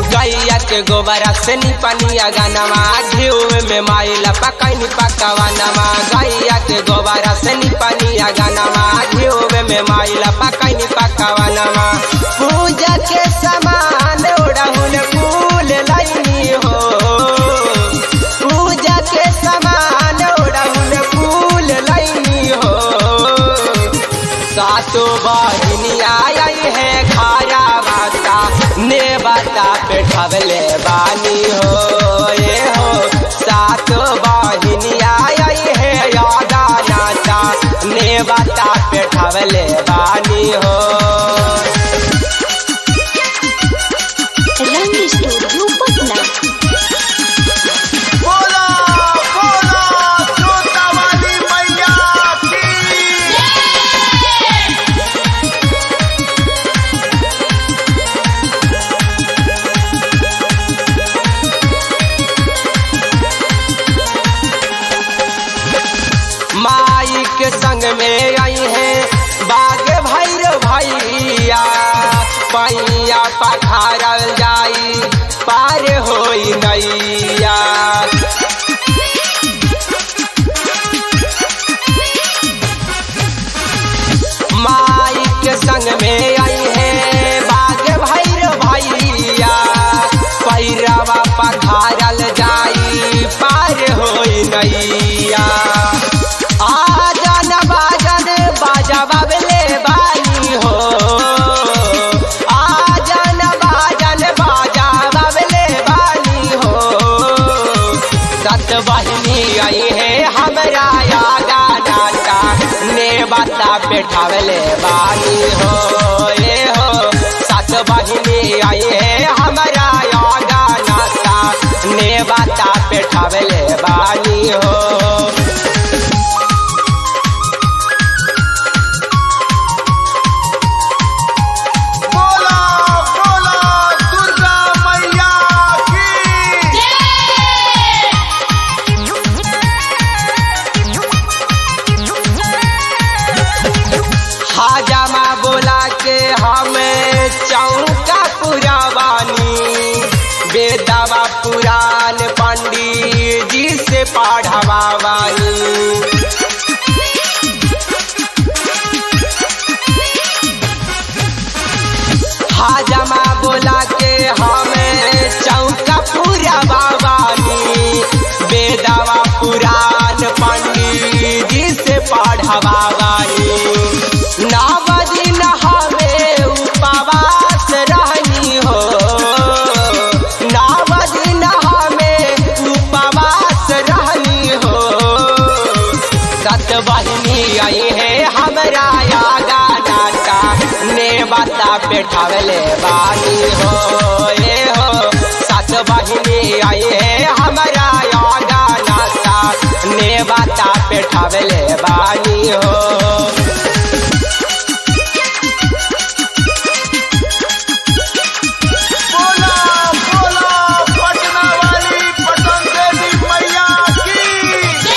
गैया के गोबरा से निपनिया गानवा घिउ में माइला पकैनी पकवानवा गैया के गोबरा से निपनिया गानवा घिउ में माइला पकैनी पकवानवा पूजा के समान ओढ़हुल फूल लैनी हो पूजा के समान ओढ़हुल फूल लैनी हो सातो बहिनी आई है खाया बाता ने बाता पे ठबले बानी हो ये हो सातो बहिनी आई है यादा नाता ने बाता पे ठबले बानी हो रंग स्टूडियो पटना बोला बोला जोता वाली मैया की माई के संग में आई है बाग भैर भैया पैया पखारल जाई पार होई नैया माई के संग में आई है बाग भैर भैया पैरवा पखारल जाई पार होई नैया आजन बाजन बाजा बाबले बानी हो आजन बाजन बाजा बाबले बानी हो सत बहिनी आई है हमरा यादा नाता ने बाता बैठावले बानी हो ये हो सत बहिनी आई है हमरा यादा नाता ने बाता बैठावले बानी हो बोला बोला दुर्गा मैया की हाजामा बोला के हमें चौका पुरावानी बेदावा पुराण पंडित जी से पढ़वावानी हाजमा बोला के हमें चौका पूरा बाबानी बेदावा पुराण पंडित जी से पढ़वानी नव दिन हमें उपवास रहनी हो नव दिन हमें उपवास रहनी हो सत बहिनी आई है हमरा यागा नाता ने बाता बैठावले बानी हो ये हो सत बहिनी आई है हमरा यागा नाता ने बाता बैठावले बानी हो बोला बोला पटना वाली पटन देवी मैया की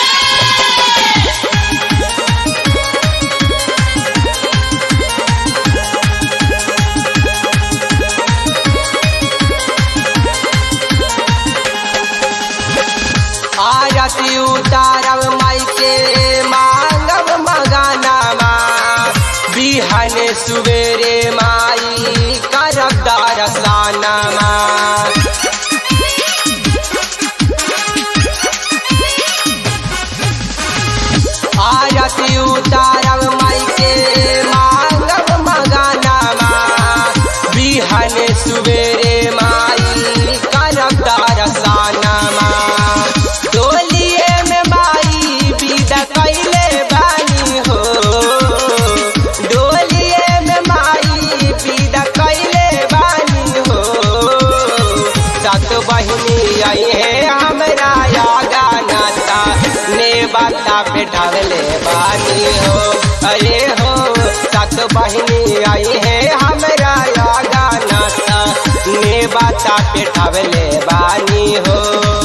आरती उतारब माई के मांगब मगानामा बिहन सुबेरे माई करब दरसानामा आरती उतारब माई के मांगब मगानामा बिहन सुबेरे माई करब दरसानामा डोलिए में माई विदा कैले बानी हो डोलिए में माई विदा कैले बानी हो सत बहिनी आई है हमरा यागा नाता ने बाता बैठावले बानी हो अरे हो सत बहिनी आई है हमरा यागा नाता ने बाता बैठावले बानी हो